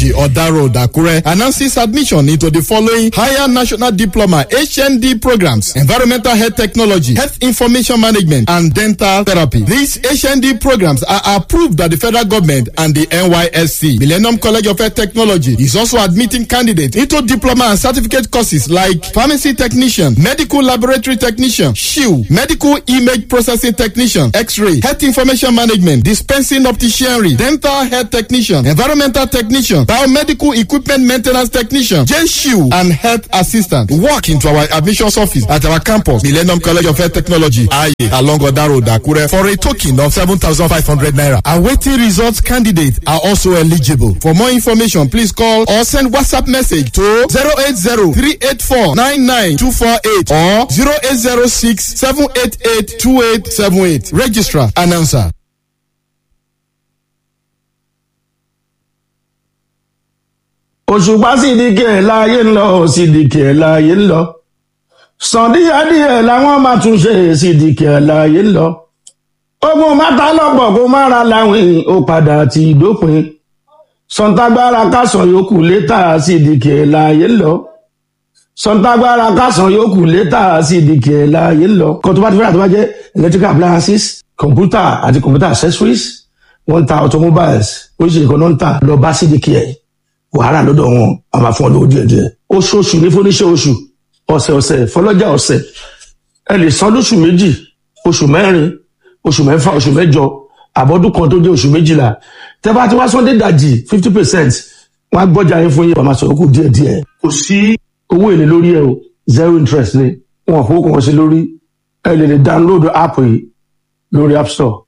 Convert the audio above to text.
Technology, Oda Road, Akure, announces admission into the following higher national diploma HND programs: Environmental Health Technology, Health Information Management, and Dental Therapy. These HND programs are approved by the federal government and the NYSC. Millennium College of Health Technology is also admitting candidates into diploma and certificate courses like pharmacy technician, medical laboratory technician, SHIU, medical image processing technician, X-ray, health information management, dispensing opticianry, dental health technician, environmental technician, biomedical equipment maintenance technician, JSHU, and health assistant. Walk into our admissions office at our campus, Millennium College of Health Technology, Aye, along Oda Road, Akure, for a token of 7,500 naira. Awaiting results candidates are also eligible. For more information, please call or send WhatsApp message to 080-384-99248 or 0806-788-2878. Registrar, announcer. òṣùpá sídìkì ẹ̀ láàyè ń lọ sídìkì ẹ̀ láàyè ń lọ sàn díẹ̀díẹ̀ làwọn máa tún ṣe sídìkì ẹ̀ láàyè ń lọ ogun mátà lọ́pọ̀ kó má ra láwìn ó padà ti dópin sọ̀ǹtàgbára kásán yòókù létà sídìkì ẹ̀ láàyè ń lọ sọ̀ǹtàgbára kásán yòókù létà sídìkì ẹ̀ láàyè ń lọ kó tó bá ti fẹ́ràn tó bá jẹ́ electrical appliances computer àti computer accessories wọ́n ń ta automobiles oríṣiríṣi kan náà ń tà lọ bá sídìkì ẹ̀ wàhálà lọ́dọ̀ wọn a máa fún ọ lówó díẹ̀ díẹ̀ oṣooṣù ní fúnníṣẹ́ oṣù ọ̀sẹ̀ ọ̀sẹ̀ fọlọ́jà ọ̀sẹ̀ ẹ lè san lóṣù méjì oṣù mẹ́rin oṣù mẹ́fà oṣù mẹ́jọ àbọ̀dún kan tó jẹ́ oṣù méjìlá tẹ́ bá ti wá sọ́ndé dàjì fifty percent wọ́n á gbọ́jà yín fún yín wàá máa sọ̀rọ̀ kù díẹ̀ díẹ̀ kò sí owó èlé lórí ẹ o zero interest ni wọn kò kàn sí lórí ẹ lè lè download app yìí lórí app store